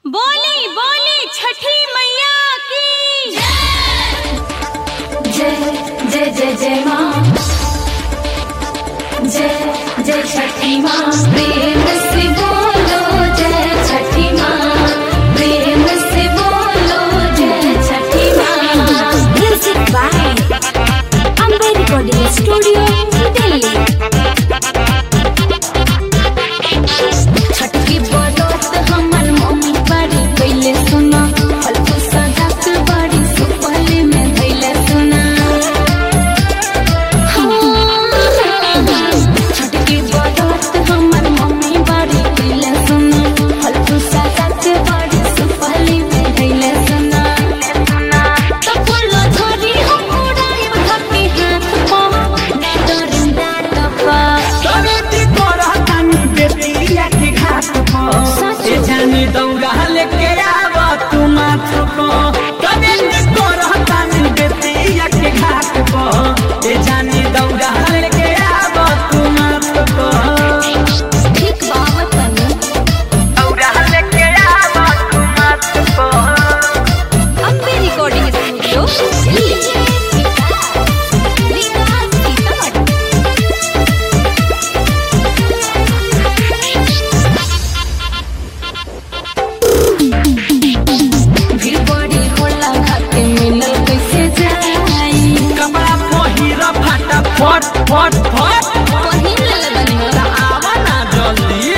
बोली बोली छठी मैया की जय जय जय जय माँ जय जय छठी माँ प्रेम से बोलो जय छठी माँ प्रेम से बोलो जय छठी माँ music by Ambe recording studio Delhi Chhath की बरत हमर मम्मी बड़ी पहले सुना फलफूल सजात बड़ी सुपले में धैले सुना छठ की बरत हमर मम्मी बड़ी पहले सुना फलफूल सजात बड़ी सुपले में धैले सुना तो फूलो झड़ी हम उड़ाई धके हाथ पा डरिंदा टपा कवेती करतानी बेतिया के घाट पर ए जानी दौड़ा लेके आव तू माथ पर कवेती करतानी बेतिया के घाट पर ए जानी दौड़ा लेके आव तू माथ पर ठीक बाबा तनी दौड़ा लेके आव तू माथ पर अम्बे रिकॉर्डिंग स्टूडियो दिल्ली भीड़ बड़ी होला खाके मिलल कैसे जाई कपड़ा पहिर फटा फट फट फट पहिन ले बनी आवा ना जल्दी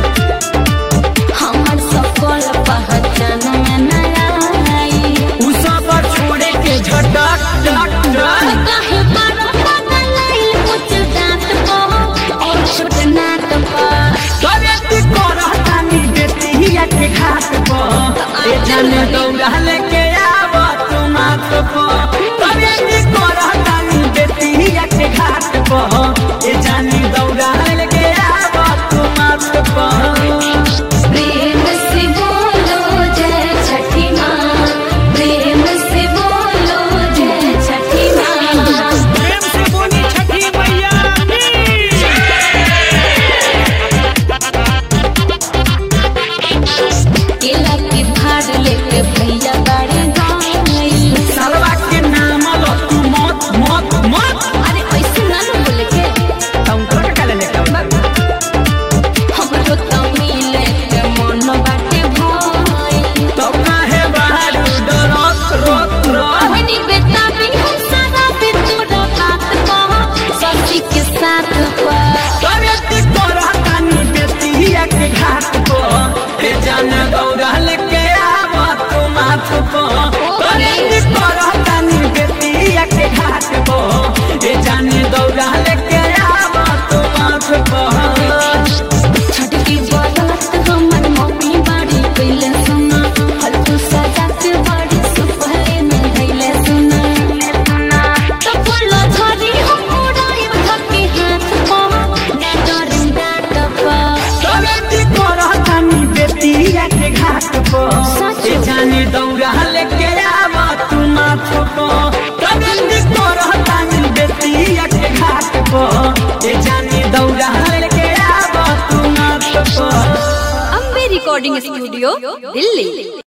हमर सकल पहचान में न आई उ सब छोड़े के झटक टक टक काहे बारा पागल लाइल कुछ दांत को और छोट नाक पर कवेती करतानी बेतिया के घाट पर ए जाने दौड़ा लेके आव तू माथ पर कवेती करतानी बेतिया के घाट पर ए जाने दौड़ा लेके आव तू माथ पर प्रेम से बोलो जय छठी माँ प्रेम से बोलो जय छठी माँ प्रेम से बोली छठी मैया केला के भार लेके भैया बाड़े गाई सरवा के नाम लो तू मत मत मत अरे ऐसे ना न बोले के तुम कर के लेके हमरो तो मिले के मन बाटे भाई तो काहे बाहर डरत रोत रोत कहनी बेटा भी हम सारा पे तोरा बात कह सखी के साथ पर कवेती करतानी बेतिया के घाट पर ए जाने दौड़ा लेके आव तू माथ पर कवेती करतानी बेतिया के घाट पर ए जाने दौड़ा लेके आव तू माथ पर छठ की बरत हमर मम्मी बाड़ी पहले सुना फलफूल सजात बड़ी सुपले में धैले सुना तो फूलो झड़ी हम उड़ाई धके हाथ पा डरिंदा टपा कवेती करतानी बेतिया के घाट पर ए जाने दौड़ा लेके आव तू माथ पर कवेती करतानी बेतिया के घाट पर ए जाने दौड़ा लेके आव तू माथ पर अम्बे रिकॉर्डिंग स्टूडियो दिल्ली